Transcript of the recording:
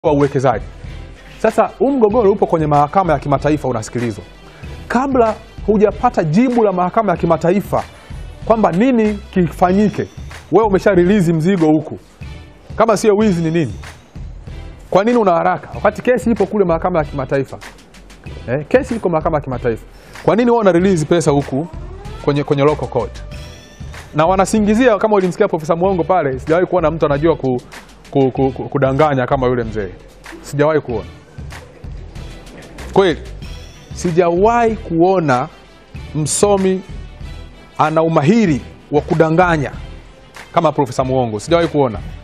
wa uwekezaji. Sasa huu mgogoro upo kwenye mahakama ya kimataifa unasikilizwa. Kabla hujapata jibu la mahakama ya kimataifa kwamba nini kifanyike, wewe umesha release mzigo huku, kama sio wizi ni nini? Kwa nini una haraka wakati kesi ipo kule mahakama ya kimataifa? Eh, kesi iko mahakama ya kimataifa. Kwa nini wewe una release pesa huku kwenye, kwenye local court? Na wanasingizia kama ulimsikia Profesa Mwongo pale, sijawahi kuona mtu anajua ku, ku, ku, ku, kudanganya kama yule mzee, sijawahi kuona kweli, sijawahi kuona msomi ana umahiri wa kudanganya kama Profesa Mwongo, sijawahi kuona.